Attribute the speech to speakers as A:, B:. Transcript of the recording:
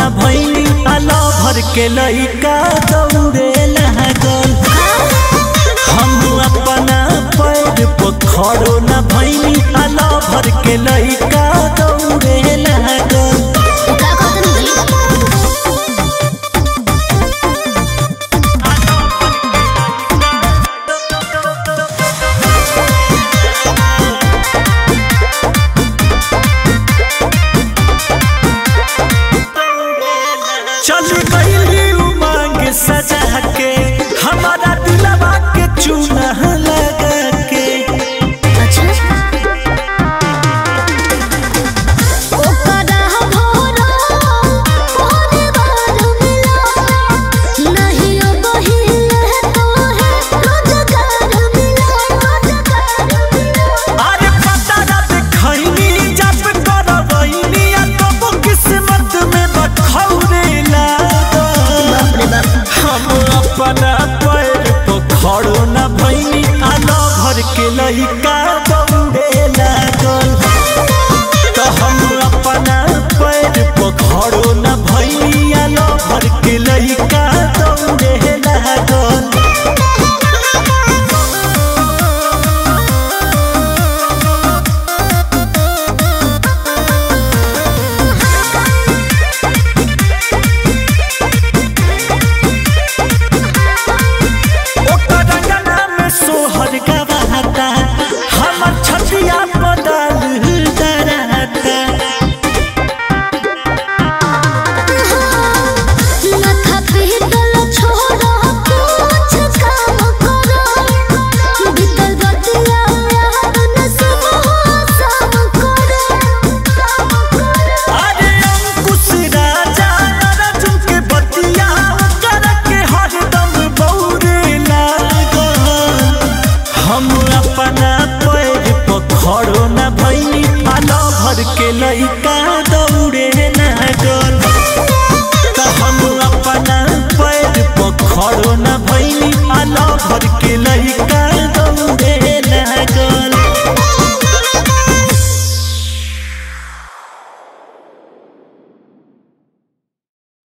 A: न भैनी आला भर के लइका दौड़े लागल हम अपना पैर पर खड़ो न भैनी आला भर के लइका दौड़े लागल
B: का कहतन जी
A: चल गईली उमंग सजा के हमारा दिलवा के चूना लगा के
B: अच्छा ओकरा भोरा पहरे बार मिला नहीं अब हिले तो है रोजगार मिला रोजगार मिला
A: अरे पता ना देखैनी जब करवैनी आ तब किस्मत में बखौरे लागल
B: बाप रे बाप
A: हम अपना पैर पर खड़ो न भैनी आना भर के लइका दौड़े लागल तो हम अपना पैर पर खड़ो न भैनी आना भर के लइका दौड़े लागल ओकर रंगना में सोहर गवाता हमर छतिया बदल डराता
B: माथा पीतल छोड़ा कुछ काम करो बीतल बतिया याद न सब सब करो
A: अरे अंकुश राजा अर्जुन के बतिया कर के हरदम बौरे लागल हम अपना पैर पर खड़ो न भैनी आलो भर के लइका दौड़े लागल